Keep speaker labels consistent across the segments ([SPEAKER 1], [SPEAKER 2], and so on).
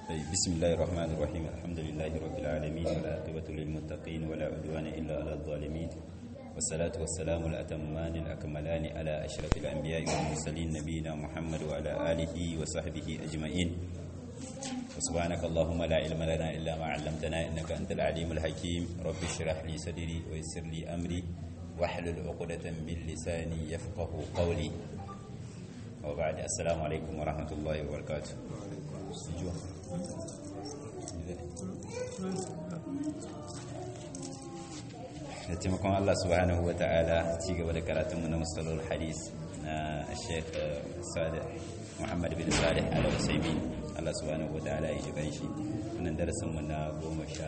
[SPEAKER 1] طيب بسم الله الرحمن الرحيم الحمد لله رب العالمين والعاقبة للمتقين ولا عدوان إلا على الظالمين والصلاة والسلام الأتمان الأكملان على أشرف الأنبياء والمرسلين نبينا محمد وعلى آله وصحبه أجمعين وسبحانك اللهم لا علم لنا إلا ما علمتنا إنك أنت العليم الحكيم رب اشرح لي صدري ويسر لي أمري واحلل عقدة من لساني يفقه قولي وبعد السلام عليكم ورحمة الله وبركاته da taimakon Allah subhanahu wa ta'ala ci gaba da karatunmu na musallar hadis na sheikh salih muhammad bin salih ala usaimin Allah subhanahu wa ta'ala ya shiga shi wannan darasinmu na goma sha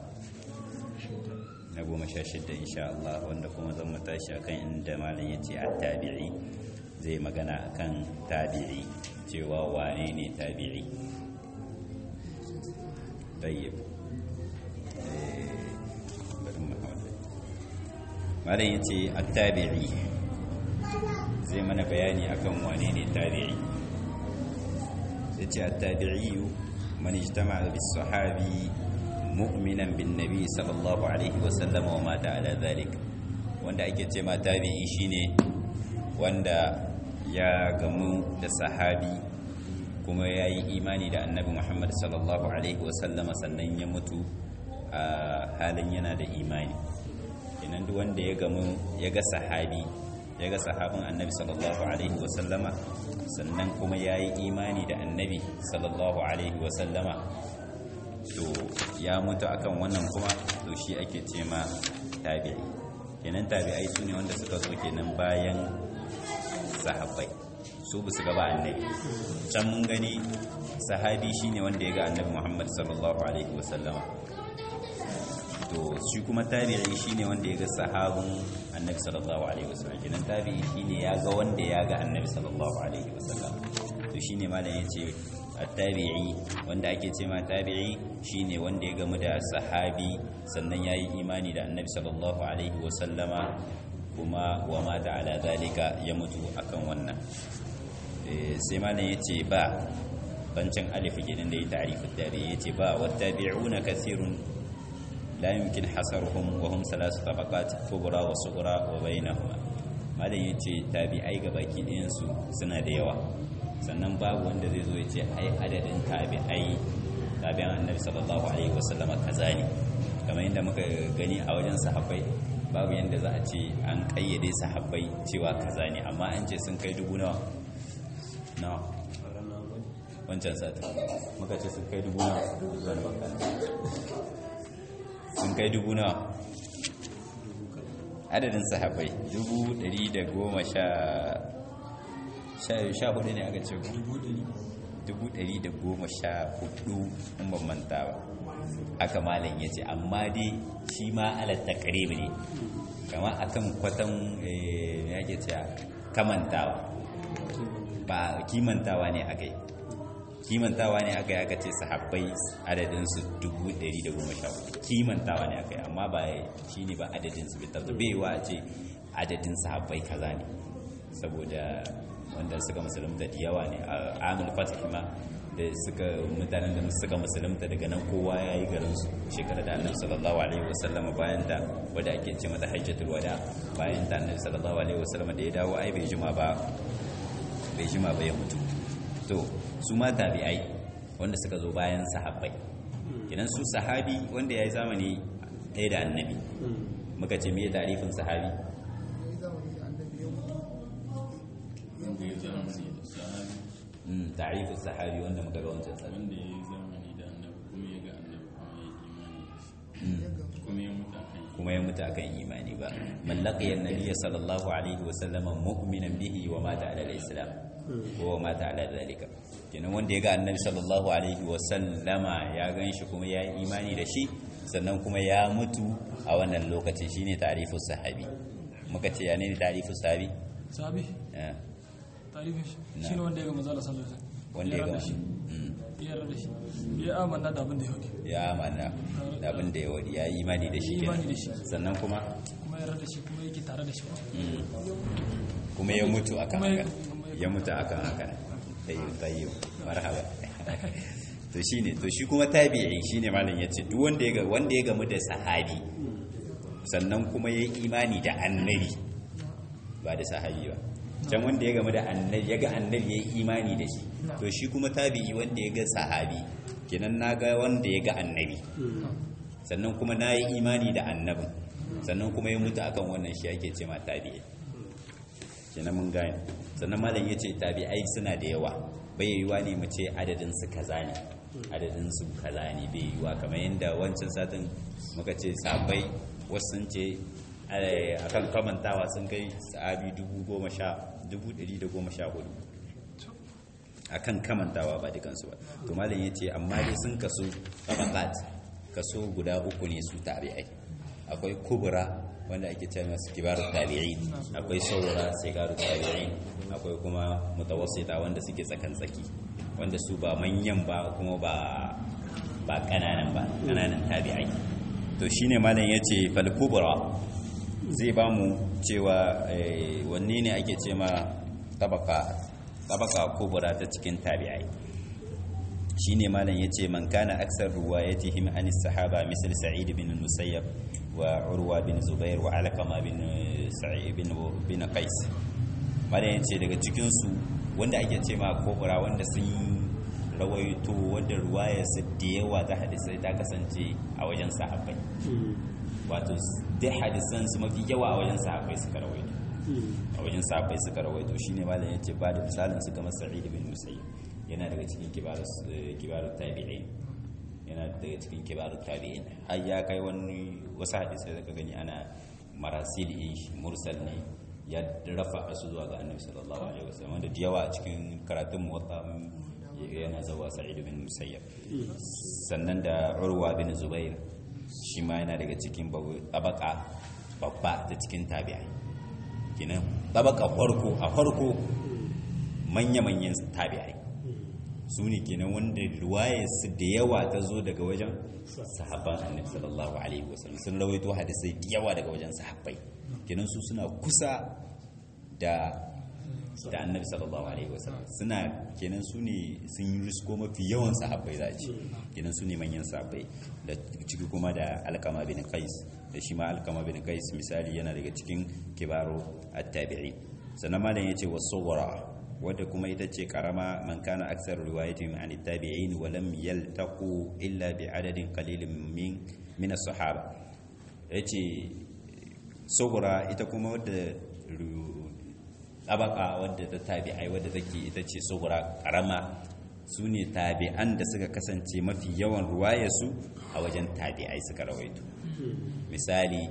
[SPEAKER 1] na goma sha shidda insha Allah wanda kuma zan mu tashi akan inda malam ya ce a tabi'i zai magana akan tabi'i cewa wane ne tabi'i tayyib malam ya ce a tabi'i zai mana bayani akan wane ne tabi'i ya ce a tabi'i man ijtama bis sahabi mu'minan bin nabi sallallahu alaihi wasallam wa mata ala zalik wanda ake ce ma tabi'i shine wanda ya gamu da sahabi kuma ya yi imani da annabi muhammad sallallahu alaihi wasallama sannan ya mutu a halin yana da imani kenan duk wanda ya gamu ya ga sahabi ya ga sahabin annabi sallallahu alaihi wasallama sannan kuma ya yi imani da annabi sallallahu alaihi wasallama to ya mutu akan wannan kuma to shi ake ce ma tabi'i kenan tabi'ai su ne wanda suka zo kenan bayan sahabbai su ba su gaba annabi can mun gani sahabi shine wanda ya ga annabi muhammad sallallahu alaihi wasallama to shi kuma tabi'i shine wanda ya ga sahabin annabi sallallahu alaihi wasallam kenan tabi'i shine ya ga wanda ya ga annabi sallallahu alaihi wasallam to shine malam yace at-tabi'i wanda ake ce ma tabi'i shine wanda ya gamu da sahabi sannan yayi imani da annabi sallallahu alaihi wasallama kuma wa mata ala zalika ya mutu akan wannan sai malam yace ba bancin alif gidan da ya ta'rifu tabi'i yace ba wattabi'una kathirun la yumkin hasaruhum wa hum thalath tabaqat kubra wa sughra wa bainahuma malam yace tabi'ai gabaki ɗayan su suna da yawa sannan babu wanda zai zo yace ai adadin tabi'ai tabi'an annabi sallallahu alaihi wasallam kaza ne kamar yadda muka gani a wajen sahabbai babu yadda za a ce an kayyade sahabbai cewa kaza ne amma an ce sun kai dubu nawa nawa wancan sati muka ce sun kai dubu nawa zuwa baka sun kai dubu nawa adadin sahabbai dubu dari da goma sha sha hudu ne aka ce dubu dari da goma sha hudu in ban manta ba aka malam ya ce amma dai shi ma alatta karibi ne kama akan kwatan ya ke ce kamantawa ba kimantawa ne aka yi kimantawa ne aka yi aka ce sahabbai adadinsu 114 kimantawa ne aka yi amma ba shi ne ba adadinsu bai tabbata bai wa ce adadin sahabbai kaza ne saboda wanda suka musulunta da yawa ne a amul fatih ma da suka mutanen da suka musulunta daga nan kowa ya yi garinsu shekara da annabi sallallahu alaihi wasallama bayan da wadda ake ce mata hajjatul wada bayan da annabi sallallahu alaihi wasallama da ya dawo ai bai jima ba bai jima ba ya mutu to su ma tabi'ai wanda suka zo bayan sahabbai idan su sahabi wanda ya yi zamani ɗaya da annabi muka ce me tarifin sahabi tarifin sahabi wanda muka ga wancan sahabi
[SPEAKER 2] wanda ya yi zamani da annabi kuma ya ga annabi kuma ya yi imani da shi kuma ya mutu akan
[SPEAKER 1] kuma ya mutu akan imani ba mallaki annabi sallallahu alaihi wasallama mu'minan bihi wa mata ala al-islam ko wa mata ala zalika kenan wanda ya ga annabi sallallahu alaihi wasallama ya ganshi kuma ya yi imani da shi sannan kuma ya mutu a wannan lokacin shine ta'rifu sahabi muka ce ya ne ta'rifu sahabi
[SPEAKER 3] sabi
[SPEAKER 1] Eh,
[SPEAKER 3] tarifin shi
[SPEAKER 1] Na.
[SPEAKER 3] shine wanda ya ga manzala sallallahu alaihi wasallam
[SPEAKER 1] wanda ya
[SPEAKER 3] yarda
[SPEAKER 1] ga
[SPEAKER 3] da shi
[SPEAKER 1] Mm.
[SPEAKER 3] ya yarda da shi ya amanna da abin da ya hudu
[SPEAKER 1] ya amana da abin da ya wadi ya yi imani da shi
[SPEAKER 3] Ya yi imani
[SPEAKER 1] kenan
[SPEAKER 3] da shi.
[SPEAKER 1] sannan kuma
[SPEAKER 3] kuma ya yarda da shi kuma yake tare da shi
[SPEAKER 1] mm, kuma ya mutu akan
[SPEAKER 3] Kuma ya-
[SPEAKER 1] haka ya mutu akan haka tayyib tayyib marhaba to shine to shi kuma tabi'i shine malam yace duk wanda ya ga wanda ya gamu da sahabi sannan kuma ya yi imani da annabi ba da sahabi ba can wanda ya gamu da annabi ya ga annabi ya yi imani da shi to shi kuma tabi'i wanda ya ga sahabi kenan na ga wanda ya ga annabi sannan kuma na yi imani da annabin sannan kuma ya mutu akan wannan shi ake ce ma tabi'i kenan mun gane sannan malam ya ce tabi'ai suna da yawa bai yiwuwa ne mu ce adadin su kaza ne adadin su kaza ne bai yiwuwa kamar yadda wancan satin muka ce sabai wasu sun ce a kan kamantawa sun kai sahabi dubu goma sha dubu ɗari da goma sha hudu a kan kamantawa ba dukansu ba to malam ya ce amma dai sun kaso tabakat kaso guda uku ne su tabi'ai akwai kubra wanda ake ce masu kibarun tabi'in akwai saura sigarun tabi'in akwai kuma mutawassita wanda suke tsakan tsaki wanda su ba manyan ba kuma ba ba kananan ba kananan tabi'ai to shine malam yace fal kubra zai ba mu cewa wanne ne ake ce ma tabaka tabaka kubra ta cikin tabi'ai shine malam yace man kana aksar ruwayatihim an sahaba misal sa'id bin musayyab wa urwa bin zubair wa alqama bin sa'id bin bin qais malam yace daga cikin su wanda ake ce ma kubra wanda sun rawaito wanda ruwaya su da yawa ta hadisai ta kasance a wajen sahabbai wato duk hadisan su mafi yawa a wajen sahabbai suka rawaito a wajen sahabbai suka rawaito shine malam yace ba da misalin su kamar sa'id bin musayyib yana daga cikin kibarun tabi'in yana daga cikin kibarun tabi'in har ya kai wani wasu hadisai da ka gani ana marasil shi mursal ne ya rafa su zuwa ga annabi sallallahu alaihi wasallam wanda da yawa a cikin karatun muwatta yana zawa sa'id bin musayyab sannan da urwa bin zubair shi ma yana daga cikin tabaka babba ta cikin tabi'ai kinan tabaka farko a farko manya-manyan tabi'ai su ne kenan wanda su da yawa ta zo daga wajen sahabban annabi sallallahu alaihi wasallam sun rawaito hadisai da yawa daga wajen sahabbai kenan su suna kusa da da annabi sallallahu alaihi wasallam suna kenan su ne sun yi risko mafi yawan sahabbai za a ce kenan su ne manyan sahabbai da ciki kuma da alkama bin qais da shi ma alkama bin qais misali yana daga cikin kibaro at-tabi'i sannan malam yace wasawara wadda kuma ita ce karama man kana aksar riwayatin an tabi'in wa lam yaltaqu illa bi adadin qalilin min min as-sahaba yace sugura ita kuma wadda tabaka wadda ta tabi'ai wadda take ita ce sugura karama su ne tabi'an da suka kasance mafi yawan ruwayarsu a wajen tabi'ai suka rawaito misali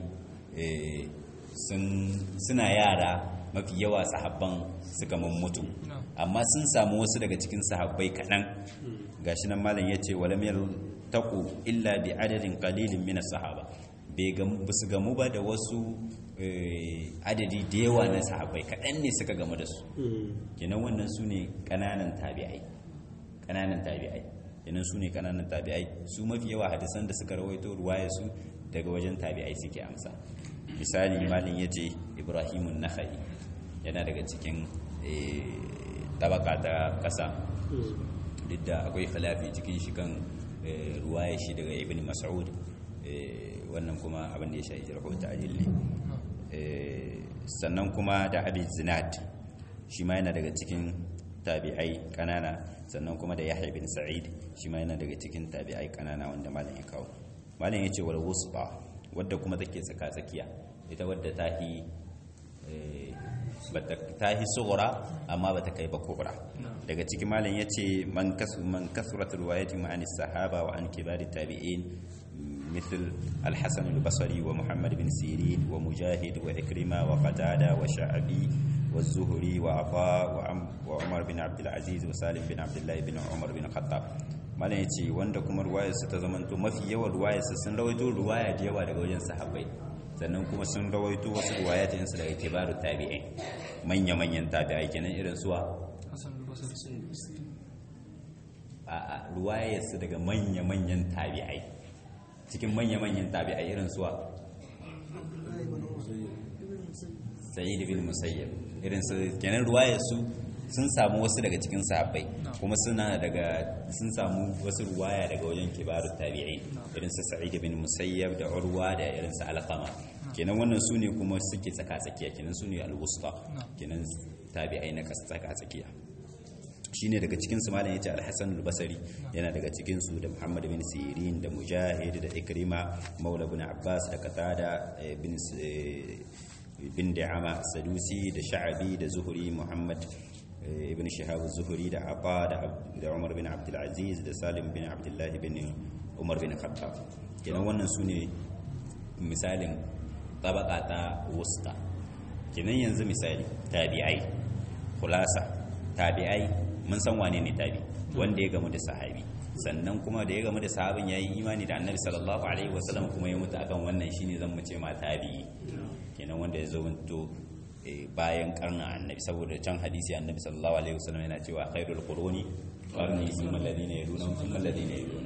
[SPEAKER 1] suna yara mafi yawa sahabban suka mutu amma sun samu wasu daga cikin sahabbai kaɗan gashi nan malam ya ce walam taku illa bi adadin qalilin min sahaba bai su gamu ba da wasu adadi da yawa na sahabbai kaɗan ne suka gamu da su kenan wannan su ne ƙananan tabi'ai ƙananan tabi'ai kenan su ne ƙananan tabi'ai su mafi yawa hadisan da suka rawaito ruwaya su daga wajen tabi'ai suke amsa misali malin ya ce ibrahimun nakhai yana daga cikin tabaka ta kasa duk da akwai khilafi cikin shi kan ruwaya shi daga ibn mas'ud wannan kuma abin da ya shahi jarhu ta'dil ne sannan kuma da abi zinad shi ma yana daga cikin tabi'ai kanana sannan kuma da yahya bin sa'id shi ma yana daga cikin tabi'ai kanana wanda malam ya kawo malam ya ce wal wusba wadda kuma take tsaka tsakiya ita wadda ta yi ta yi tsohora amma ba ta kai ba kubra daga ciki malam ya ce man kasurat ruwayati ma'ani sahaba wa an kibari tabi'in مثل الحسن البصري ومحمد بن سيرين ومجاهد وإكرمة وقتادة وشعبي والزهري وعطاء وعمر بن عبد العزيز وسالم بن عبد الله بن عمر بن الخطاب malam ya ce wanda kuma ruwayarsa ta zamanto mafi yawan ruwayarsa sun rawaito ruwaya da yawa daga wajen sahabbai sannan kuma sun rawaito wasu ruwayatinsu daga kibaru tabi'in manya-manyan tabi'ai kenan irin suwa a ruwayarsu daga manya-manyan tabi'ai cikin manya-manyan tabi'ai irin suwa sa'id bin musayyab irin su kenan ruwayarsu sun samu wasu daga cikin sahabbai kuma suna daga sun samu wasu ruwaya daga wajen kibaru tabi'in irin su sa'id bin musayyab da urwa da irin su alqama kenan wannan su ne kuma suke tsaka tsakiya kenan su ne al-wusta kenan tabi'ai na tsaka tsakiya shine daga cikin su malam yace al-Hasan al-Basri yana daga cikin su da Muhammad bin Sirin da Mujahid da Ikrima Maula bin Abbas da Qatada bin bin Da'ama Sadusi da Sha'abi da Zuhri Muhammad ibn Shihab az-Zuhri da Aba da Umar bin Abdul Aziz da Salim bin Abdullah bin Umar bin Khattab kenan wannan su ne misalin tabaka ta wusta kenan yanzu misali tabi'ai khulasa tabi'ai mun san wane ne tabi wanda ya gamu da sahabi sannan kuma da ya gamu da sahabin yayi imani da annabi sallallahu alaihi wasallam kuma ya mutu akan wannan shine zan mu ce ma tabi'i kenan wanda ya zamanto bayan karnin annabi saboda can hadisi annabi sallallahu alaihi wasallam yana cewa khairul quruni qarni thumma alladhina yaluna thumma alladhina yaluna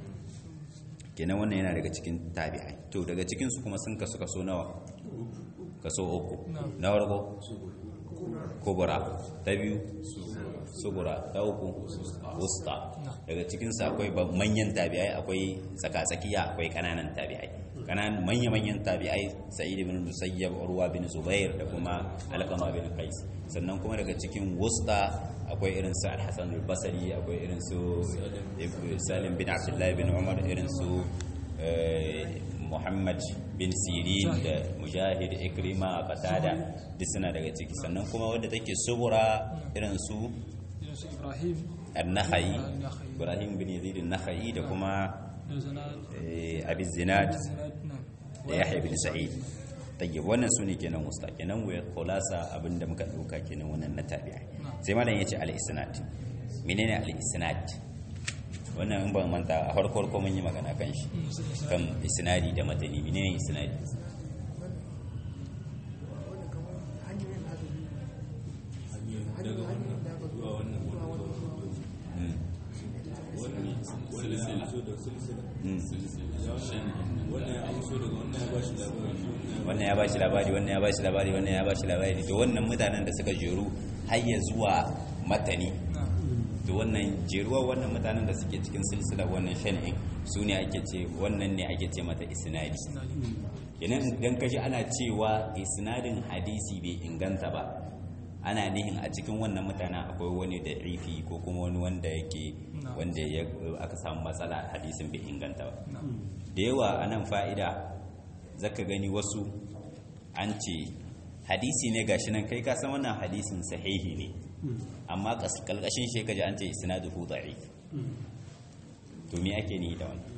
[SPEAKER 1] kenan wannan yana daga cikin tabi'ai to daga cikin su kuma sun kasu kaso nawa kaso uku na farko kubura ta biyu sugura ta uku wusta daga cikinsu akwai manyan tabi'ai akwai tsakatsakiya akwai kananan tabi'ai kananan manya-manyan tabi'ai sa'id bin musayyab urwa bin zubair da kuma alqama bin qais sannan kuma daga cikin wusta akwai irin su al-hasan al-basri akwai irin su salim bin abdullah bin umar irin su muhammad bin sirin da mujahid ikrima qatada duk suna daga ciki sannan kuma wadda take subura irin su
[SPEAKER 3] ibrahim
[SPEAKER 1] an-nakhai ibrahim bin yazid an-nakhai da kuma abi zinad da yahya bin sa'id tayyib wannan sune kenan musta kenan wa khulasa abinda muka dauka kenan wannan na tabi'a sai malam yace al-isnad menene al-isnad wannan in ban manta a farko farko mun yi magana kan shi kan isnadi da matani menene isnadi wannan ya ba shi labari wannan ya ba shi labari wannan ya ba shi labari to wannan mutanen da suka jeru har ya zuwa matani to wannan jeruwa wannan mutanen da suke cikin silsila wannan shan'in su ne ake ce wannan ne ake ce mata isnadi kenan idan kaji ana cewa isnadin hadisi bai inganta ba ana nihin a cikin wannan mutanen akwai wani da rifi ko kuma wani wanda yake wanda ya aka samu matsala hadisin bai inganta ba da yawa a nan fa'ida zaka gani wasu an ce hadisi ne gashi nan kai ka san wannan hadisin sahihi ne amma kalkashin shi kaji an ce isnaduhu da'if to me ake ni da wannan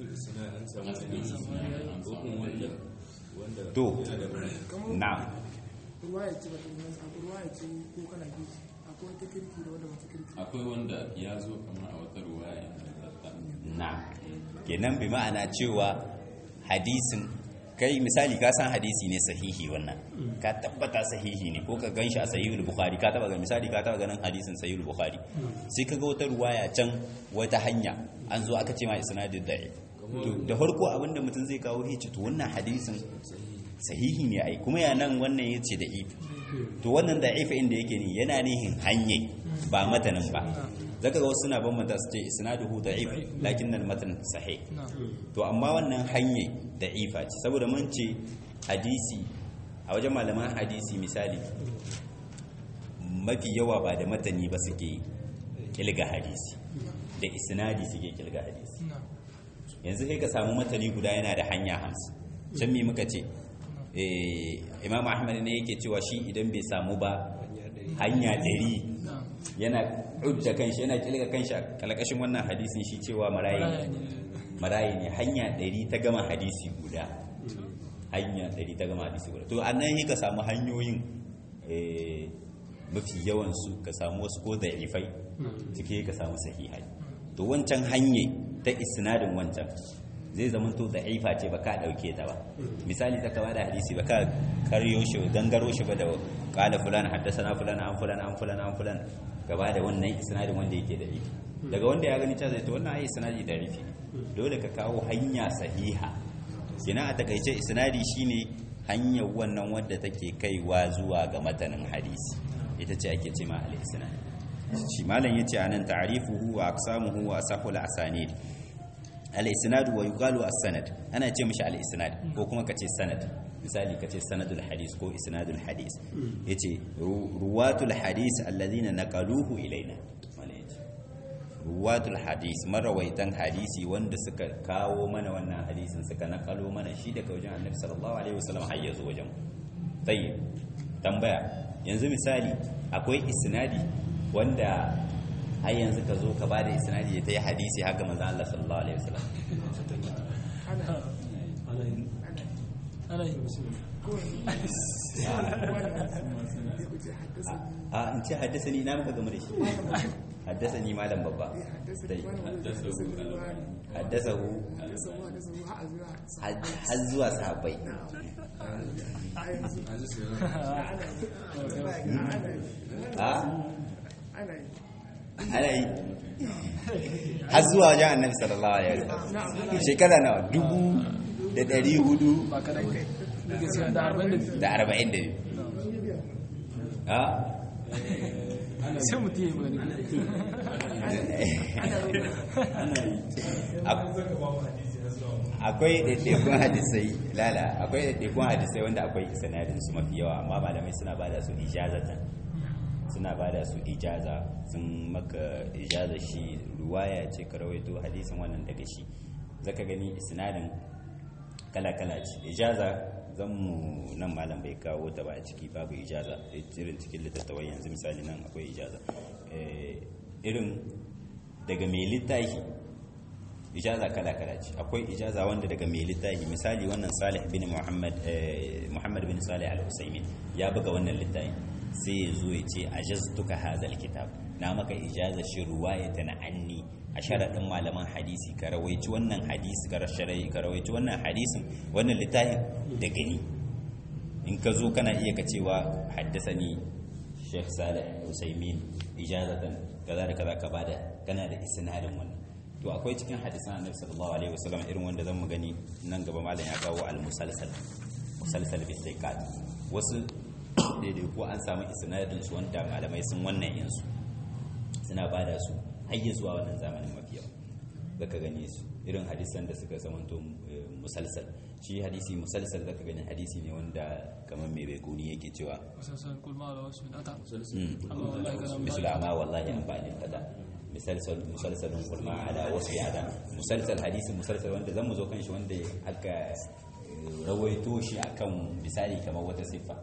[SPEAKER 1] to na'am
[SPEAKER 4] ruwaya ce ba ta inganta akwai ruwaya ce ko kana bi akwai wata kirki da wanda wata kirki
[SPEAKER 2] akwai wanda ya zo kamar a wata ruwaya ingantatta
[SPEAKER 1] na kenan bi ma'ana cewa hadisin kai misali ka san hadisi ne sahihi wannan ka tabbata sahihi ne ko ka gan shi a sahihul bukhari ka taba ga misali ka taba ganin hadisin sahihul bukhari sai ka ga wata ruwaya can wata hanya an zo aka ce ma isnadin da'i to da farko abinda mutum zai kawo hici to wannan hadisin sahihi ne ai kuma ya nan wannan yace da if to wannan da if inda yake ne yana nihin hanyai ba matanin ba zaka ga wasu suna bambanta su ce isnaduhu da'if lakin nan matan sahih to amma wannan hanyai da'ifa ce saboda mun ce hadisi a wajen malaman hadisi misali mafi yawa ba da matani ba suke kilga hadisi da isnadi suke kilga hadisi yanzu sai ka samu matani guda yana da hanya hamsin can mi muka ce imam ahmad ne yake cewa shi idan bai samu ba hanya dari yana hujja kanshi yana kilga kanshi a kalkashin wannan hadisin shi cewa marayi marayi ne hanya dari ta gama hadisi guda hanya dari ta gama hadisi guda to annan yi ka samu hanyoyin mafi yawansu ka samu wasu ko da ifai cike ka samu sahihai to wancan hanye ta isnadin wancan zai zama to da ifa ce ba ka dauke ta ba misali ta kama da hadisi ba ka karyo shi gangaro shi ba da kala fulana haddasa fulana an fulana an fulana an fulana gaba da wannan isnadin wanda yake da ifi daga wanda ya gani ta zai to wannan ai isnadi da ifi dole ka kawo hanya sahiha kina a takaice isnadi shine hanyar wannan wadda take kaiwa zuwa ga matanin hadisi ita ce ake ce ma al-isnad shi malam yace anan ta'rifuhu wa aqsamuhu wa asahul asanid al-isnad wa yuqalu as-sanad ana ce mishi al-isnad ko kuma kace sanad misali kace sanadul hadis ko isnadul hadis yace ruwatul hadis alladhina naqaluhu ilaina malam yace ruwatul hadis marawaitan hadisi wanda suka kawo mana wannan hadisin suka nakalo mana shi daga wajen annabi sallallahu alaihi wasallam har yazo wajen tayyib tambaya yanzu misali akwai isnadi wanda har yanzu ka zo ka bada isnadi ya tayi hadisi haka manzon Allah sallallahu alaihi wasallam
[SPEAKER 3] ana yi
[SPEAKER 1] a in ce haddasa ni na muka gama da shi haddasa ni malam babba dai haddasa hu har zuwa sahabbai a ana yi har zuwa wajen annabi sallallahu alaihi wasallam shekara nawa dubu da ɗari hudu
[SPEAKER 3] ba kaɗan kai gaskiya da arba'in da biyu
[SPEAKER 1] da arba'in da biyu a
[SPEAKER 3] sai mutum ya yi magana
[SPEAKER 1] akwai ɗaiɗaikun hadisai lala akwai ɗaiɗaikun hadisai wanda akwai sanadin su mafi yawa amma malamai suna ba da su ijazatan suna ba da su ijaza sun maka ijaza shi ruwaya ce ka rawaito hadisin wannan daga shi zaka gani isnadin kala-kala ce ijaza zan mu nan malam bai kawo ta ba a ciki babu ijaza irin cikin littattafai yanzu misali nan akwai ijaza irin daga mai littafi ijaza kala-kala ce akwai ijaza wanda daga mai littafi misali wannan salih bin muhammad muhammad bin salih al-usaimin ya buga wannan littafi sai ya zo ya ce ajaztuka hazal kitab na maka ijaza shi ruwayata na anni a sharaɗin malaman hadisi ka rawaici wannan hadisi ka rasharai ka rawaici wannan hadisin wannan littafin da gani in ka zo kana iya ka cewa haddasani Sheikh Salih Usaimin ijazatan kaza da kaza ka bada kana da isnadin wannan to akwai cikin hadisan Annabi sallallahu alaihi wasallam irin wanda zan mu gani nan gaba malam ya kawo al-musalsal musalsal bi thiqat wasu daidai ko an samu isnadin su wanda malamai sun wannan yansu suna bada su har zuwa wannan zamanin mafi yawa zaka gane su irin hadisan da suka zamanto musalsal shi hadisi musalsal zaka gani hadisi ne wanda kamar mai bai kuni yake cewa
[SPEAKER 3] musamman kulma da wasu data
[SPEAKER 1] misal amma wallahi an bani kaza musalsal musalsalun kulma ala wasu yada musalsal hadisi musalsal wanda zan mu zo kan shi wanda aka rawaito shi akan misali kamar wata siffa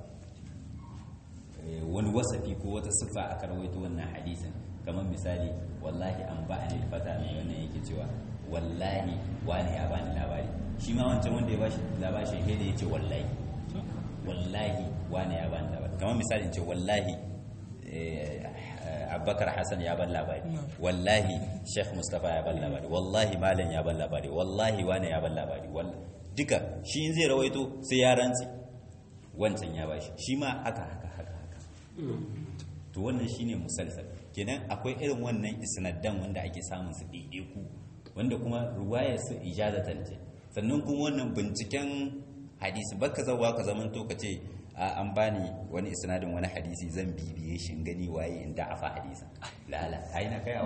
[SPEAKER 1] wani wasafi ko wata siffa aka rawaito wannan hadisin kamar misali wallahi an ba ni fata mai wannan yake cewa wallahi wani ya bani labari shi ma wancan wanda ya bashi labari shi da ya ce wallahi wallahi wani ya bani labari kamar misali ce wallahi abubakar hassan ya ban labari wallahi sheikh mustapha ya ban labari wallahi malam ya ban labari wallahi wani ya ban labari duka shi in zai rawaito sai ya rantsi wancan ya bashi shi ma haka haka haka haka to wannan shine musalsal kenan akwai irin wannan isnaddan wanda ake samun su ɗaiɗaiku wanda kuma ruwayar su ijazatan ce sannan kuma wannan binciken hadisi baka zawa ka zaman to ka ce a an bani wani isnadin wani hadisi zan bibiye shi gani waye in da afa hadisa lala ai na kayawa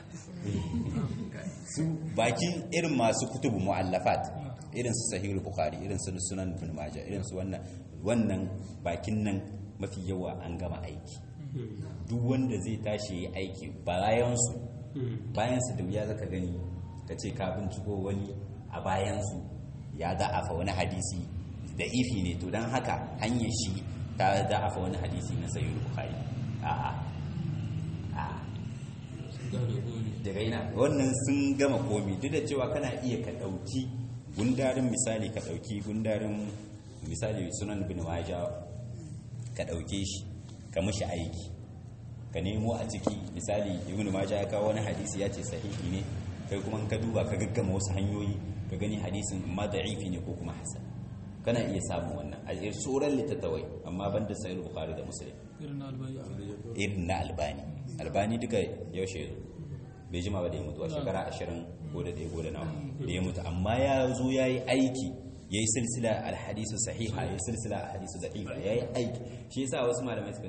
[SPEAKER 1] su bakin irin masu kutubu muallafat irin su sahihul bukhari irin su sunan ibn majah irin su wannan wannan bakin nan mafi yawa an gama aiki duk wanda zai tashi ya aiki bayansu bayansu da wuya zaka gani ka ce ka binciko wani a bayansu ya da'afa wani hadisi da ifi ne to don haka hanyar shi ta da'afa wani hadisi na sayi bukhari a'a a daga ina wannan sun gama komi duk da cewa kana iya ka ɗauki gundarin misali ka ɗauki gundarin misali sunan bin waja ka ɗauke shi ka mushi aiki ka nemo a ciki misali ibn majah ya kawo wani hadisi ya ce sahihi ne kai kuma ka duba ka gaggama wasu hanyoyi ka gani hadisin ma da'ifi ne ko kuma hasan kana iya samun wannan a tsoron littattawai amma banda sahih bukhari da muslim
[SPEAKER 3] irin na albani
[SPEAKER 1] irin na albani albani duka yaushe ya zo bai jima ba da ya mutu a shekara ashirin ko da ɗaya ko da nawa da ya mutu amma ya zo ya yi aiki ya yi silsila alhadisu sahiha ya yi silsila alhadisu da'ifa ya yi aiki shi yasa wasu malamai suka ce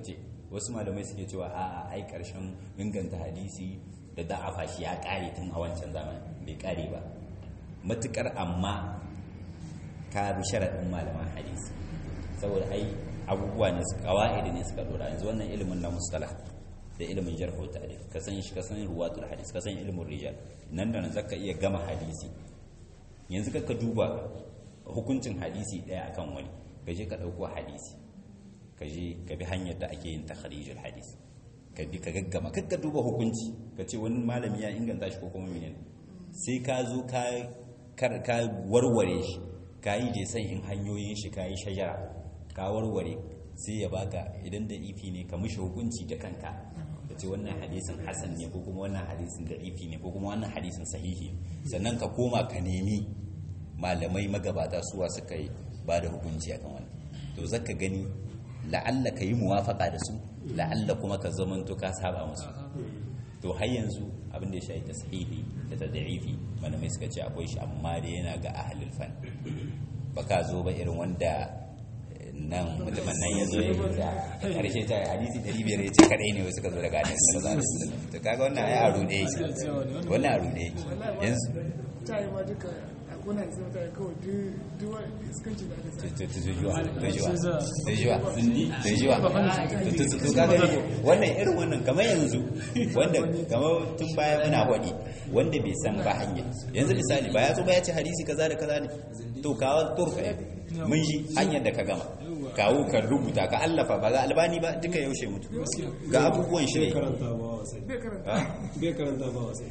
[SPEAKER 1] wasu malamai suke cewa a ai karshen inganta hadisi da da'afa shi ya kare tun a wancan zamani bai kare ba matukar amma ka bi sharaɗin malaman hadisi saboda ai abubuwa ne su kawa'idi ne suka dora yanzu wannan ilimin na mustalah da ilimin jarh wa ta'dil ka san shi ka san ruwatul hadis ka san ilimin rijal nan da nan zaka iya gama hadisi yanzu ka duba hukuncin hadisi daya akan wani ka je ka dauko hadisi ka je ka bi hanyar da ake yin takhrijul hadis ka bi ka gaggama ka duba hukunci ka ce wani malami ya inganta shi ko kuma menene sai ka zo ka ka warware shi ka yi je san in hanyoyin shi ka yi shajara ka warware sai ya baka idan da ifi ne ka mishi hukunci da kanka da ce wannan hadisin hasan ne ko kuma wannan hadisin da ifi ne ko kuma wannan hadisin sahihi sannan ka koma ka nemi malamai magabata suwa suka yi ba da hukunci akan wani to zaka gani la'alla ka yi muwafaka da su la'alla kuma ka zamanto ka saba musu to har yanzu abin da ya shayi tashihi da tad'ifi malamai suka ce akwai shi amma dai yana ga ahlul fan baka zo ba irin wanda nan mutumin nan ya zo ya yi ta karshe ta hadisi 500 ya ce kadai ne wasu ka zo daga hadisi da zaɓi to kaga wannan ai a rude yake wannan a rude yake yanzu
[SPEAKER 4] ta yi ma duka a kuna da zama ta yi kawai duk wani iskanci da aka sa
[SPEAKER 1] tujuwa tujuwa tujuwa tujuwa to kaga wannan irin wannan kamar yanzu wanda kamar tun baya muna wadi wanda bai san ba hanya yanzu misali ba ya zo ba ya ce hadisi kaza da kaza ne to kawo turka mun ji hanyar da ka gama kawo ka rubuta ka allafa ba ga albani ba duka yaushe mutu ga abubuwan shi ne
[SPEAKER 5] karanta ba wasai
[SPEAKER 4] bai karanta
[SPEAKER 5] bai karanta ba wasai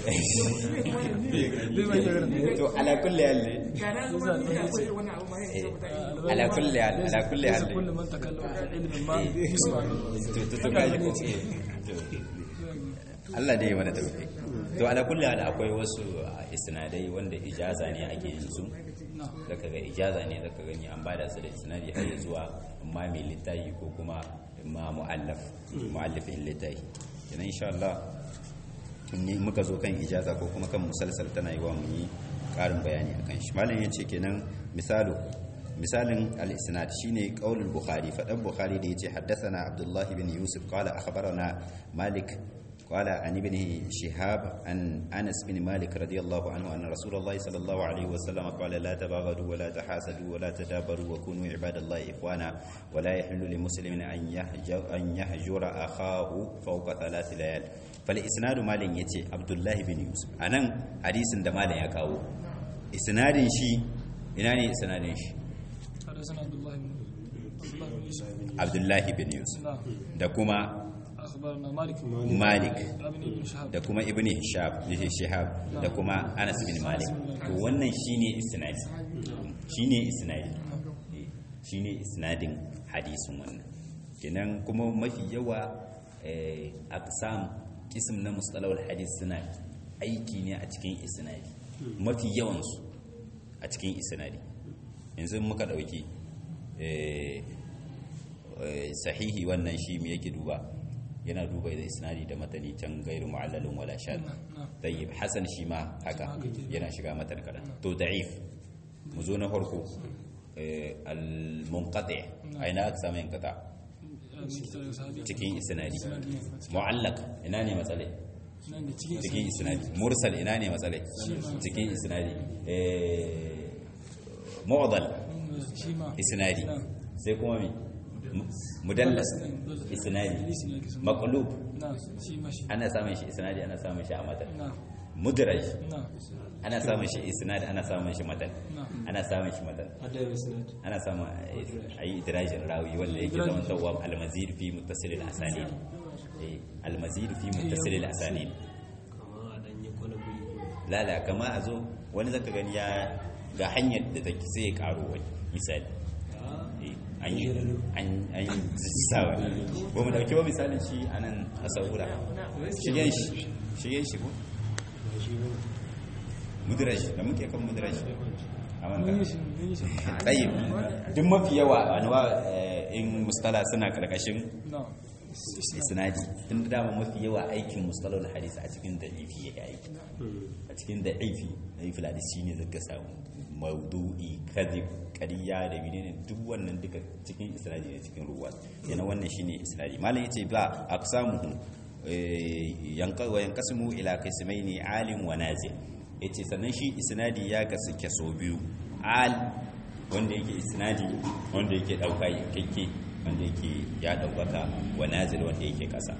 [SPEAKER 1] to ala kulli hal ne
[SPEAKER 4] ga na zama ni da akwai wani abu ma yin zama ta yi
[SPEAKER 1] ala kulli hal ala kulli hal
[SPEAKER 3] كل من تكلم في علم ما يسمع
[SPEAKER 1] to to to kaji ko Allah dai ya mana tauhid to ala kulli hal akwai wasu isnadai wanda ijaza ne ake yin su zaka ga ijaza ne zaka gani an bada su da isnadi har ya zuwa amma mai littafi ko kuma ma muallaf muallafin littafi kenan insha Allah in muka zo kan ijaza ko kuma kan musalsal tana yi wa mu yi karin bayani akan shi malam yace kenan misalu misalin al-isnad shine qaulul bukhari fadan bukhari da yace haddathana abdullah ibn yusuf qala akhbarana malik قال عن ابن شهاب عن انس بن مالك رضي الله عنه ان رسول الله صلى الله عليه وسلم قال لا تباغضوا ولا تحاسدوا ولا تدابروا وكونوا عباد الله اخوانا ولا يحل لمسلم ان يهجر ان يهجر اخاه فوق ثلاث ليال فالاسناد مال يتي عبد الله بن يوسف anan hadisin da malam ya kawo isnadin shi ina ne isnadin shi
[SPEAKER 3] حدثنا عبد الله بن عبد الله بن يوسف
[SPEAKER 1] abdullahi bin yusuf
[SPEAKER 3] نعم
[SPEAKER 1] da kuma
[SPEAKER 3] اخبرنا مالك
[SPEAKER 1] malik
[SPEAKER 3] ابن ابن شهاب
[SPEAKER 1] da kuma ibn hishab yake shihab da kuma anas bin malik to wannan shine isnadi shine isnadi Eh, shine isnadin hadisin wannan kenan kuma mafi yawa eh, aqsam kism na mustalahul hadis suna aiki ne a cikin isnadi mafi yawan su a cikin isnadi yanzu muka dauki eh, eh, sahihi wannan shi me yake duba yana duba da isnadi da matani can gairu mu'allalin wala shad tayyib hasan shi ma haka yana shiga matan kada to da'if mu zo na farko eh, al-munqati aina aka samu yanqata cikin isnadi mu'allaq ina ne matsalai cikin isnadi mursal ina ne matsalai cikin isnadi eh, mu'dal isnadi sai kuma mi mudallas isnadi maqlub
[SPEAKER 3] نعم شي ماشي
[SPEAKER 1] ana samun shi isnadi ana samun shi a matan
[SPEAKER 3] نعم
[SPEAKER 1] mudraj
[SPEAKER 3] نعم
[SPEAKER 1] ana samun shi isnadi ana samun shi matan
[SPEAKER 3] نعم
[SPEAKER 1] ana samun shi matan
[SPEAKER 5] adai isnad
[SPEAKER 1] ana samun a yi idrajin rawi wanda yake zama tawwa almazid fi muttasil al-asanid eh almazid fi muttasil al-asanid
[SPEAKER 5] kama a dan yi kwana guri
[SPEAKER 1] lala kama a zo wani zaka gani ya ga hanyar da take sai ya karo wani misali Eh, an yi an an yi sawa ba mu dauki ba misalin shi anan a saura shigen shi shigen shi ko mudraj da muke kan mudraj a
[SPEAKER 3] من
[SPEAKER 1] wanka
[SPEAKER 3] يشي من يشي
[SPEAKER 1] tsayin duk mafi yawa anwa in mustala suna karkashin
[SPEAKER 3] نعم
[SPEAKER 1] isnadi tun da dama mafi yawa aikin mustalahul hadisi a cikin da'ifi ya aiki a cikin da'ifi da'ifi hadisi shine zaka samu maudu'i kadhib ƙarya da menene duk wannan duka cikin isnadi ne cikin ruwa yana wannan shine isnadi malam yace ba aqsamuhu yanka wa yanqasimu ila qismaini alim wa nazil yace sannan shi isnadi ya kasu kaso biyu al wanda yake isnadi wanda yake dauka yankake wanda yake ya daukaka wa nazil wanda yake kasa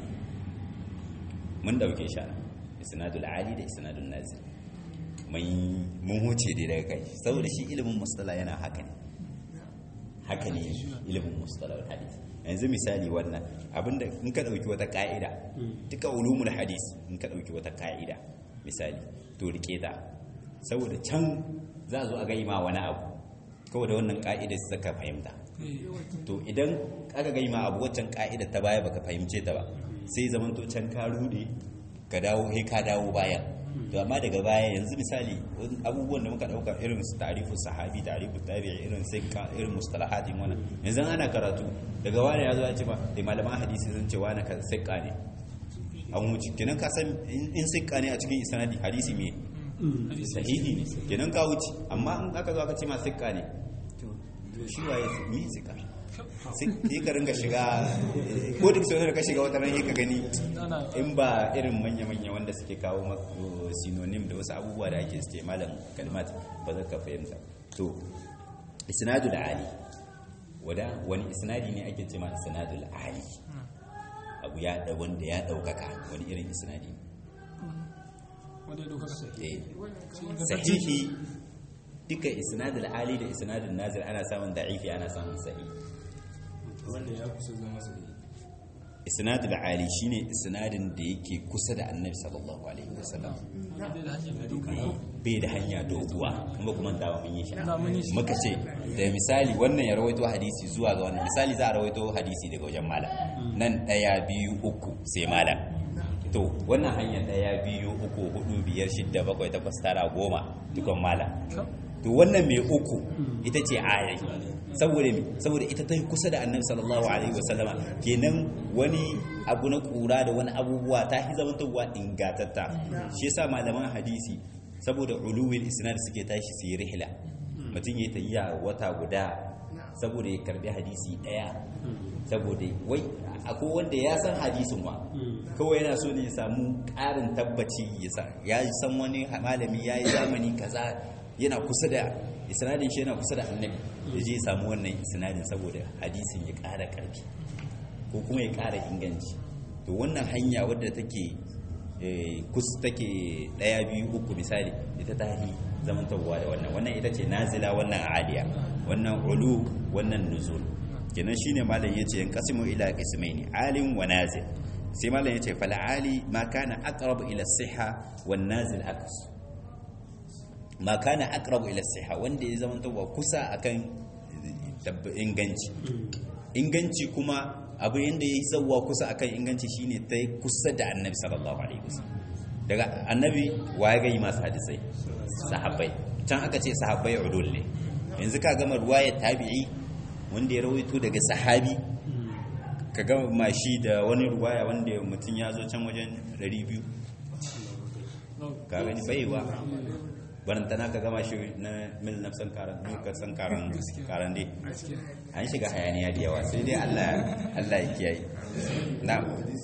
[SPEAKER 1] mun dauke shi isnadul ali da isnadul nazil mai mun huce dai daga kai saboda shi ilimin mustala yana haka ne haka ne ilimin mustala hadisi yanzu misali wannan abinda in ka dauki wata ka'ida duka ulumul hadis in ka dauki wata ka'ida misali to rike ta saboda can za a zo a gai ma wani abu kawai da wannan ka'idar su ka fahimta to idan aka gai ma abu waccan ka'idar ta baya baka fahimce ta ba sai zaman to can ka rude ka dawo he ka dawo baya to amma daga baya yanzu misali abubuwan da muka dauka irin su tarifu sahabi tarifu tabi'i irin sai ka irin mustalahatin wannan yanzu ana karatu daga wani ya zo ya ce ba da malaman hadisi sun ce wani ka sikka ne an wuce kenan ka san in sikka ne a cikin isnadi hadisi me sahihi ne kenan ka wuce amma in aka zo aka ce ma sikka ne to shi waye mi sikka sai ka ringa shiga ko duk sau da ka shiga wata ran ka gani in ba irin manya-manya wanda suke kawo synonym da wasu abubuwa da ake suke malam kalmat ba za ka fahimta to isnadul ali wada wani isnadi ne ake ce ma isnadul ali abu ya da wanda ya daukaka wani irin isnadi
[SPEAKER 3] wanda ya ɗaukaka
[SPEAKER 1] sahihi duka isnadul ali da isnadul nazir ana samun da'ifi ana samun sahihi
[SPEAKER 2] wanda ya kusa zama sahihi
[SPEAKER 1] isnadul ali shine isnadin da yake kusa da annabi sallallahu alaihi wasallam bai da hanya doguwa kuma kuma da mun yi shi muka ce da misali wannan ya rawaito hadisi zuwa ga wannan misali za a rawaito hadisi daga wajen malam nan daya biyu uku sai malam to wannan hanya daya biyu uku hudu biyar shidda bakwai takwas tara goma dukan malam to wannan mai uku ita ce ayai saboda me saboda ita ta kusa da annabi sallallahu alaihi wasallama kenan wani abu na kura da wani abubuwa ta hi zamantowa ingatatta shi yasa malaman hadisi saboda uluwil isnad suke tashi su yi rihla mutum ya tayya wata guda saboda ya karbi hadisi daya saboda wai akwai wanda ya san hadisin wa kawai yana so ne ya samu ƙarin tabbaci ya san wani malami ya yi zamani kaza yana kusa da isnadin shi yana kusa da annabi ya je samu wannan isnadin saboda hadisin ya ƙara ƙarfi ko kuma ya ƙara inganci to wannan hanya wadda take kus take ɗaya biyu uku misali ita ta yi zamantarwa da wannan wannan ita ce nazila wannan aliya wannan ulu wannan nuzul kenan shine malam yace yan qasimu ila qismaini alim wa nazil sai malam yace fal ali ma kana aqrab ila siha wan nazil aks ma kana aqrabu ila siha wanda ya zama tawa kusa akan inganci inganci kuma abu yanda yayi zawwa kusa akan inganci shine ta kusa da annabi sallallahu alaihi wasallam daga annabi waye ga yi masu hadisai sahabbai can aka ce sahabbai udul ne yanzu ka gama ruwayar tabi'i wanda ya rawaito daga sahabi ka gama mashi da wani ruwaya wanda mutum ya zo can wajen 200 ka gani baiwa barantana ka gama shi na mil nafsan karan nuka san karan karan dai an shiga hayaniya da yawa sai dai Allah Allah ya kiyaye na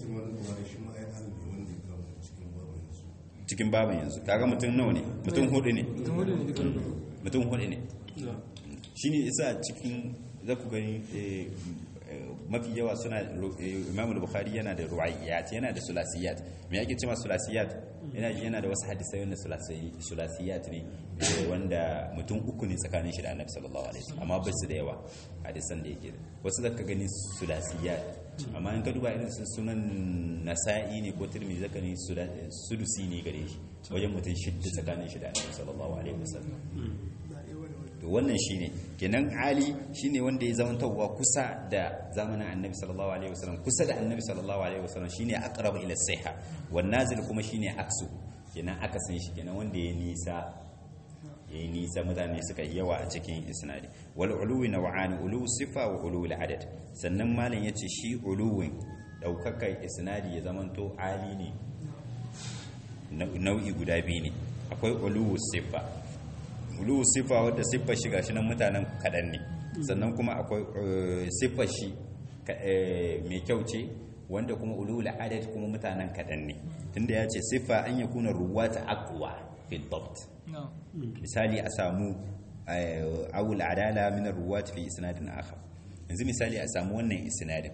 [SPEAKER 1] cikin baban yanzu kaga mutum nawa ne mutum hudu ne mutum hudu ne shine isa cikin za ku gani mafi yawa suna imam bukhari yana da ruwaiyat yana da sulasiyat me yake cewa sulasiyat yana yana da wasu hadisai wanda sulasiyat ne wanda mutum uku ne tsakanin shi da annabi sallallahu alaihi wasallam amma ba su da yawa hadisan da yake wasu zaka gani sulasiyat amma in ka duba irin su sunan nasa'i ne ko tirmidhi zaka ne sudusi ne gare shi wajen mutum shidda tsakanin shi da annabi sallallahu alaihi wasallam to wannan shine kenan ali shine wanda ya zama tawwa kusa da zamanin annabi sallallahu alaihi wasallam kusa da annabi sallallahu alaihi wasallam shine aqrab ila siha wan nazil kuma shine aksu kenan aka san shi kenan wanda ya nisa yayi nisa mutane suka yi yawa a cikin isnadi wal uluwi naw'ani ulu sifa wa ulu al adad sannan malam yace shi uluwin daukakar isnadi ya zamanto ali ne nau'i guda biyu ne akwai ulu sifa ulu sifa wadda siffar shi gashi nan mutanen kaɗan ne sannan kuma akwai eh, siffar shi ka- eh, mai kyau ce wanda kuma ulu adad kuma mutanen kaɗan ne tunda ya ce siffa an ya kuna ruwata aqwa fil dabt
[SPEAKER 3] na
[SPEAKER 1] misali a samu eh, awul adala min ruwat fi isnadin akhar yanzu misali a samu wannan isnadin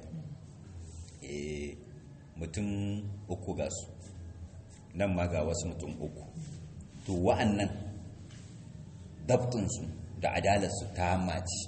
[SPEAKER 1] eh, mutum uku ga su nan ma ga wasu mutum uku to wa'annan dabtinsu da adalarsu ta maci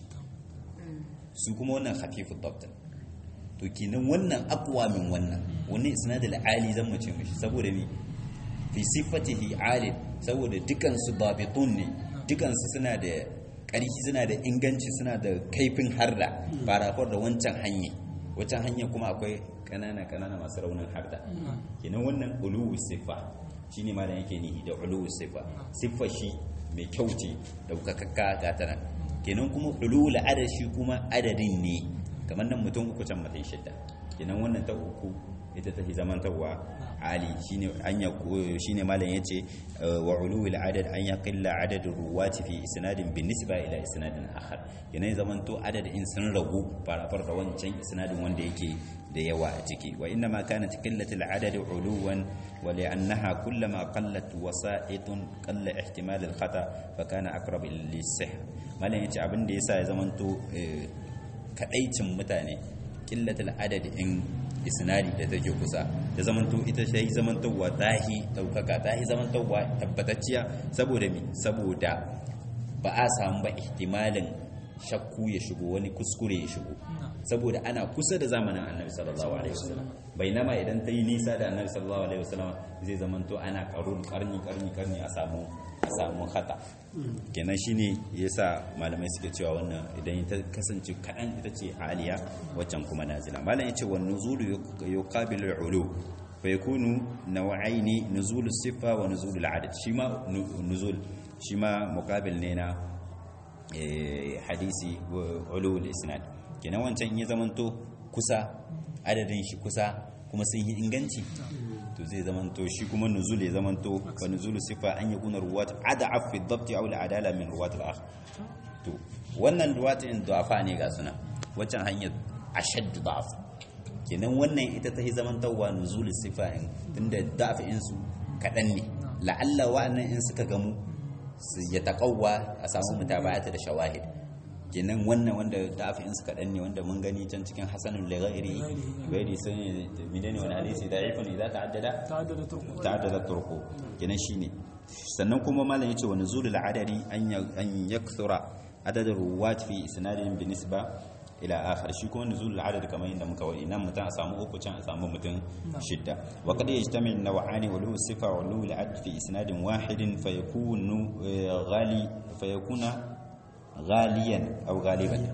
[SPEAKER 1] su kuma wannan hafifin dabtin to kenan wannan akwa min wannan wannan isnadul ali zan mace mishi saboda mi fi sifatihi ali saboda dukansu babitun ne dukansu suna da ƙarfi suna da inganci suna da kaifin harda farafar da wancan hanya wancan hanya kuma akwai kanana kanana masu raunin harda kenan wannan uluwu sifa shine ma da yake nihi da uluwu sifa siffa shi mai kyau ce daukakakka ga tana kenan kuma uluwu adad shi kuma adadin ne kamar nan mutum uku can mutum shidda kenan wannan ta uku ita ta zamantarwa ali shine an ya shine malam yace uh, wa ulul adad an yaqilla adad ruwati fi isnadin bin nisba ila isnadin akhar kenan zamanto adadin sun ragu farafar da wancan isnadin wanda yake da yawa a ciki wa inna ma kanat qillatu al adad uluwan wa li'annaha kullama qallat wasa'itun qalla ihtimal al khata fa kana aqrab lis sih malam yace abin da yasa ya zamanto eh, kadaicin mutane killatul adadin isnadi da take kusa da zamanto ita sai zamantowa tahi daukaka tahi zamantowa tabbatacciya saboda mi saboda ba a samu ba ihtimalin shakku ya shigo wani kuskure ya shigo saboda ana kusa da zamanin annabi sallallahu alaihi wasallam bainama idan ta yi nisa da annabi sallallahu alaihi wasallam zai zamanto ana karun karni karni karni a samu a samu khata kenan shine yasa malamai suke cewa wannan idan ta kasance kadan ita ce aliya waccan kuma nazila malam yace wan nuzulu yuqabilu al-ulu fa yakunu naw'aini nuzulu sifa wa nuzulu al-adad shi ma nuzul shi ma muqabil ne na eh, hadisi wa ulu al-isnad kenan wancan ya zamanto kusa adadin shi kusa kuma sun yi inganci to zai zamanto shi kuma nuzul ya zamanto fa nuzulu sifa an yakuna ruwat ad'af fi dhabt aw al-adala min ruwat al-akh to wannan ruwat in du'afa ne ga suna waccan hanyar ashadd da'af kenan wannan ita ta yi zamantawa nuzul sifa in tunda da'af in su kadan ne la'alla wa'annan in suka gamu su ya taqawwa a samu mutaba'ata da shawahid kenan wannan wanda da'af in su kadan ne wanda mun gani can cikin hasanul lighairi gairi sun midani wani hadisi da'ifun idza ta'addada
[SPEAKER 3] ta'addada turku
[SPEAKER 1] ta'addada turku kenan shine sannan kuma malam yace wa nuzulul adadi an ya- an yakthura adadin ruwat fi isnadin bi nisba ila akhar shi kuma nuzulul adad kamar yadda muka wadi nan mutum a samu uku can a samu mutum shidda wa qad yajtami an-naw'ani wa ulu sifa wa ulu al-adad fi isnadin wahidin fayakunu eh, ghali fayakuna ghaliyan aw ghaliban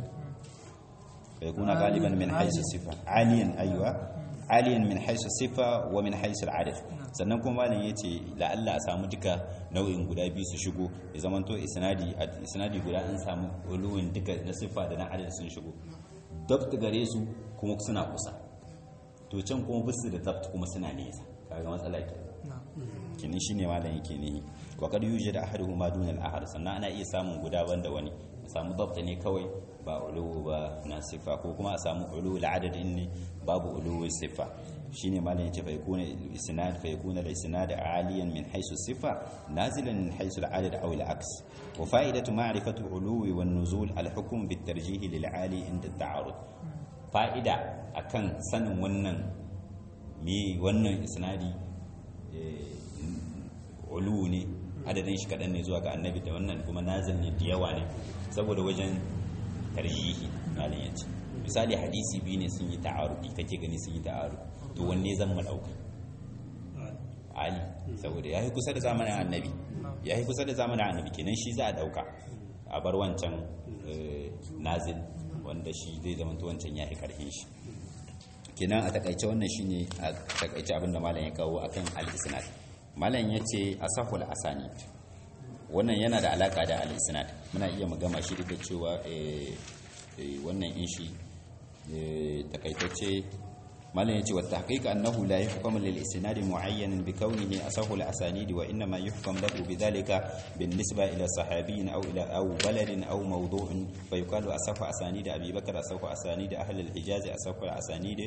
[SPEAKER 1] فيكون غالبا من حيث الصفة عاليا أيوة عاليا من حيث الصفة ومن حيث العدد sannan kuma malam yace la'alla a samu duka nau'in guda biyu su shigo ya zamanto isnadi a isnadi guda an samu uluwin duka na siffa da na adad sun shigo dabt gare su kuma suna kusa to can kuma bisu da dabt kuma suna nesa kaga matsala ke kini shine malam yake ne wa kad yujad ahaduhuma dun al-ahad sannan ana iya samun guda banda wani a samu dabt ne kawai ba ulu ba na sifa ko kuma a samu ulu al-adadin ne babu ulu sifa shine malam yace fa yakuna isnad fa yakuna al-isnad aliyan min haythu sifa nazilan min haythu al-adad aw al-aks wa fa'idatu ma'rifatu ulu wan nuzul al-hukm bit-tarjih lil-ali inda at-ta'arud fa'ida akan sanin wannan me wannan isnadi ulu ne adadin shi kaɗan ne zuwa ga annabi da wannan kuma nazil ne da yawa ne saboda wajen tarjihi malin ya ce misali hadisi biyu ne sun yi ta'arudi kake gani sun yi ta'arudi to wanne zan mu ɗauka ali saboda ya yi kusa da zamanin annabi ya yi kusa da zamanin annabi kenan shi za a ɗauka a bar wancan nazil wanda shi zai zama wancan ya yi karhin shi kenan a takaice wannan shine a takaice abinda malam ya kawo akan al-isnad malam yace asahul asani wannan yana da alaka da al-isnad muna iya mu gama shi da cewa wannan in shi takaitacce malam yace wa tahqiq annahu la yuhkamu lil isnad mu'ayyan bi kawnihi asahu al asanid wa inma yuhkam lahu bidhalika bin nisba ila sahabiyyin aw ila aw baladin aw mawdu'in fa yuqalu asahu asanid abi bakr asahu asanid ahli al hijaz asahu al asanid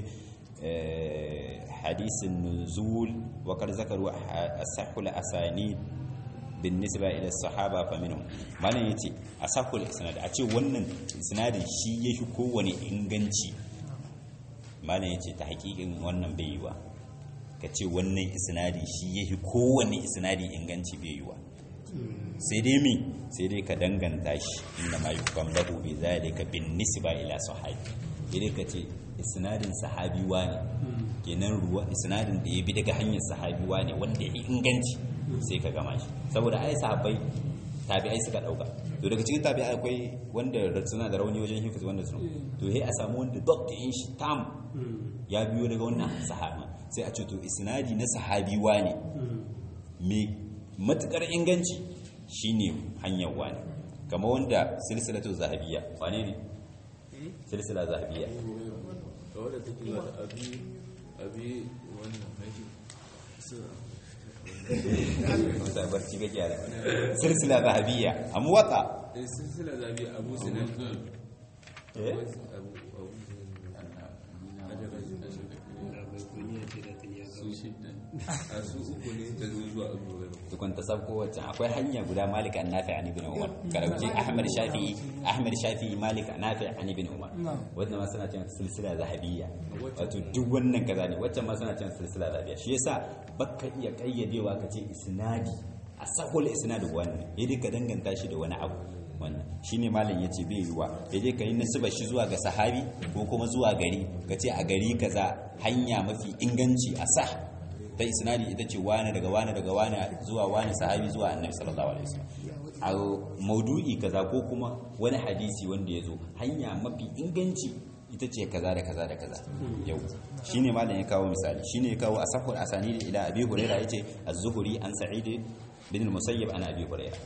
[SPEAKER 1] حديث النزول وقد ذكروا أصح الأسانيد بالنسبة إلى الصحابة فمنهم ما يتي أصح الإسناد أتي ونن إسناد شي يشكو وني إنغنشي ما يتي تحقيق ونن بيوا kace wannan isnadi shi yafi kowanne isnadi inganci bai yiwa sai dai mi sai dai ka danganta shi inda ma yukam lahu bi zalika bin nisba ila sahabi idan ka ce isnadin sahabi ne kenan ruwa isnadin da ya bi daga hanyar sahabi ne wanda ya inganci sai ka gama shi saboda ai sahabbai tabi'ai suka dauka to daga cikin tabi'ai akwai wanda suna da rauni wajen hifiz wanda su to sai a samu wanda doctor yin shi tam ya biyo daga wannan sahabi sai a ce to isnadi na sahabi ne me matukar inganci shine hanyar wani kamar wanda silsilatu zahabiyya wane ne silsila zahabiyya
[SPEAKER 2] wadda take zuwa da abi abi wannan haiti
[SPEAKER 1] wata barci ga gyara silsila zahabiyya a muwata
[SPEAKER 2] eh silsila zabi abu sinan
[SPEAKER 1] eh
[SPEAKER 2] abu abu a su uku ne ta zo zuwa abu hurairah
[SPEAKER 1] tukun ta sabko wacce akwai hanya guda malik an nafi an ibn umar karauci ahmad shafi'i ahmad shafi'i malik an nafi an ibn umar wannan ma suna cewa silsila zahabiyya wato duk wannan kaza ne wacce ma suna cewa silsila zahabiyya shi yasa baka iya kayyadewa ka ce isnadi a sahul isnadi wannan yadda ka danganta shi da wani abu wannan shine malam yace bai yiwa yaje kai nasiba shi zuwa ga sahabi ko kuma zuwa gari kace a gari kaza hanya mafi inganci a sah ta isnadi ita ce wani daga wani daga wani zuwa wani sahabi zuwa annabi sallallahu alaihi wasallam a maudu'i kaza ko kuma wani hadisi wanda ya zo hanya mafi inganci ita ce kaza da kaza da kaza yau shine malam ya kawo misali shine ya kawo asahul asanid ila abi hurairah yace az-zuhri an sa'id bin al-musayyib an abi hurairah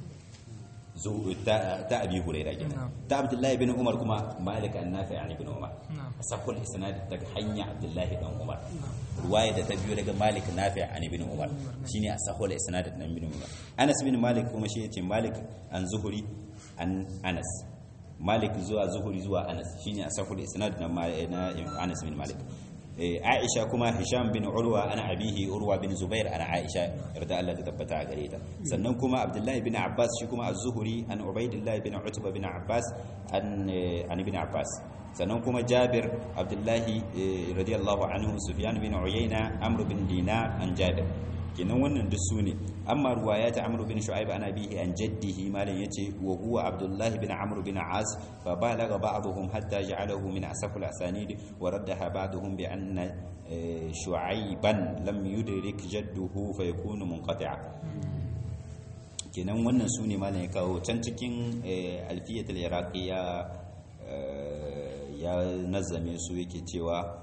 [SPEAKER 1] ta abi huraira kenan ta abdullahi bin umar kuma malik an nafi an ibn umar sahul isnad daga hanya abdullahi dan umar ruwaya da ta biyo daga malik nafi an ibn umar shine asahul isnad dan ibn umar anas bin malik kuma shi yace malik an zuhuri an anas malik zuwa zuhuri zuwa anas shine asahul isnad na anas bin malik Aisha kuma Hisham bin Urwa ana abihi Urwa bin Zubair ana Aisha yarda Allah ta tabbata a gare ta sannan kuma Abdullahi bin Abbas shi kuma Az-Zuhri an Ubaidillah bin Utba bin Abbas an an ibn Abbas sannan kuma Jabir Abdullahi radiyallahu anhu Sufyan bin Uyayna Amr bin Dinar an Jabir kenan wannan duk su ne amma ruwayat amr bin shu'aib ana bihi an jaddihi malan yace wa huwa abdullah bin amr bin as fa balagha ba'dhum hatta ja'alahu min asafil asanid wa raddaha ba'dhum bi anna shu'aiban lam yudrik jadduhu fa yakunu munqati'a kenan wannan su ne malan ya kawo can cikin alfiyat al-iraqi ya ya nazame su yake cewa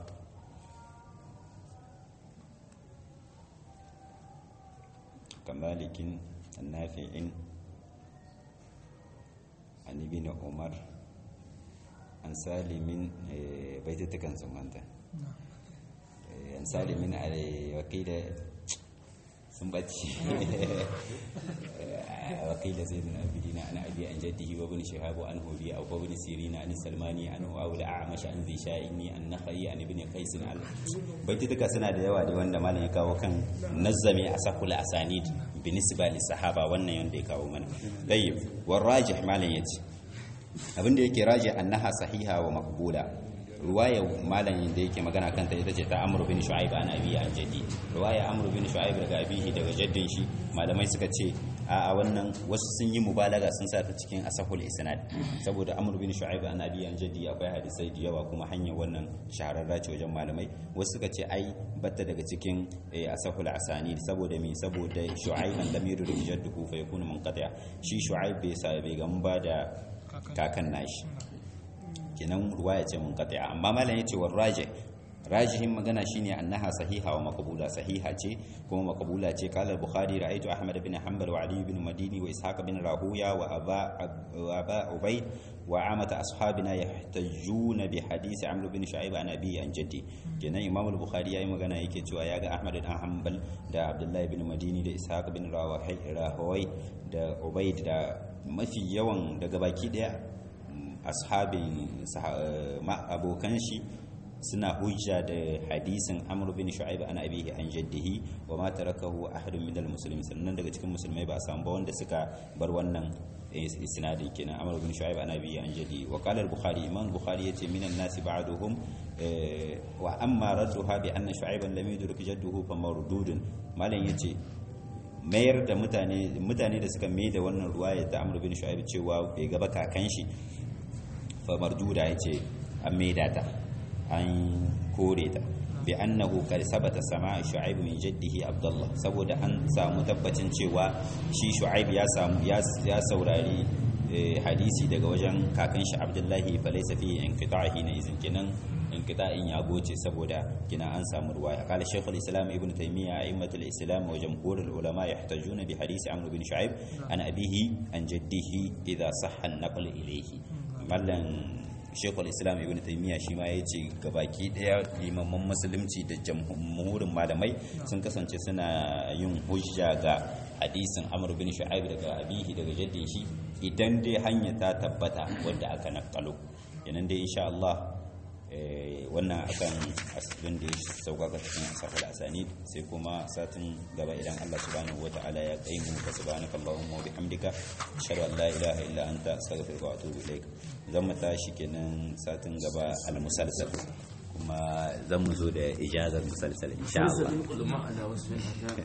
[SPEAKER 1] كمالك النافع عن ابن عمر عن سالم بيتتكن سمانتا عن سالم وكيل سنبتي وقيل زيد بن عابدين عن ابي عن جده وابن شهاب عنه بي او ابن سيرين عن السلماني عنه او الاعمش عن ذي شائني عن نخعي عن ابن قيس عن baitutuka suna da yawa da wanda malam ya kawo kan nazzami a sakula asanid binisba li sahaba wannan yanda ya kawo mana tayyib war rajih malam yace abinda yake rajih annaha sahiha wa maqbula ruwaya malam da yake magana kanta ita ce ta amru bin shu'aib an abi an jaddi ruwaya amru bin shu'aib daga abihi daga jaddin shi malamai suka ce a wannan wasu sun yi mubalaga sun sa ta cikin asahul isnad saboda amru bin shu'aib an abi an jaddi akwai hadisai da yawa kuma hanyar wannan shahararra ce wajen malamai wasu suka ce ai batta daga cikin asahul asanid saboda me saboda shu'aib an lam yuridu jadduhu fa yakunu munqati shi shu'aib bai sa bai gamba da kakan nashi kenan ruwaya ce mun qati'a amma malam yace war raji rajihin magana shine annaha sahiha wa maqbula sahiha ce kuma maqbula ce qala al-bukhari ra'aytu ahmad bin hanbal wa ali bin madini wa ishaq bin rahuya wa aba wa aba ubay wa amata ashabina yahtajuna bi hadisi amr bin shu'aib an abi an jaddi kenan imam al-bukhari yayi magana yake cewa yaga ahmad bin hanbal da abdullahi bin madini da ishaq bin rahuya da ubayd da mafi yawan daga baki daya ashabin abokan shi suna hujja da hadisin amr bin shu'aib an abihi an jaddihi wa ma tarakahu ahadun minal muslimin sannan daga cikin musulmai ba a samu ba wanda suka bar wannan isnadin kenan amr bin shu'aib an abihi an jaddihi wa qala al-bukhari imam bukhari yace minan nasi ba'duhum wa amma radduha bi anna shu'aiban lam yudrik jadduhu fa mardudun malan yace mayar da mutane mutane da suka mai da wannan ruwaya ta amr bin shu'aib cewa bai gaba kakan shi fa marduda yace an maida ta an kore ta bi annahu qad sabata sama'a shu'aib min jaddihi abdullah saboda an samu tabbacin cewa shi shu'aib ya samu ya saurari hadisi daga wajen kakan shi abdullahi fa laysa fi inqita'i na izin kenan inqita'in ya goce saboda kina an samu ruwaya qala shaykhul islam ibn taymiyyah a'immatul islam wa jamhurul ulama yahtajuna bi hadisi amr bin shu'aib an abihi an jaddihi idha sahha an-naql ilayhi mallan shekul islam ibn taimiyya shi ma ya ce gabaki daya limaman musulunci da jamhurin malamai sun kasance suna yin hujja ga hadisin amr bin shu'aib daga abihi daga jaddin shi idan dai hanya ta tabbata wadda aka nakalo yanan dai insha Allah wannan akan asibin da ya sauƙaƙa cikin asafar asani sai kuma satin gaba idan Allah subhanahu wata'ala ya kai mu ka subhanaka allahumma wa bihamdika ashhadu an la ilaha illa anta astaghfiruka wa atubu ilaik zan mu tashi kenan satin gaba al musalsal kuma zan mu zo da ijazar musalsal insha Allah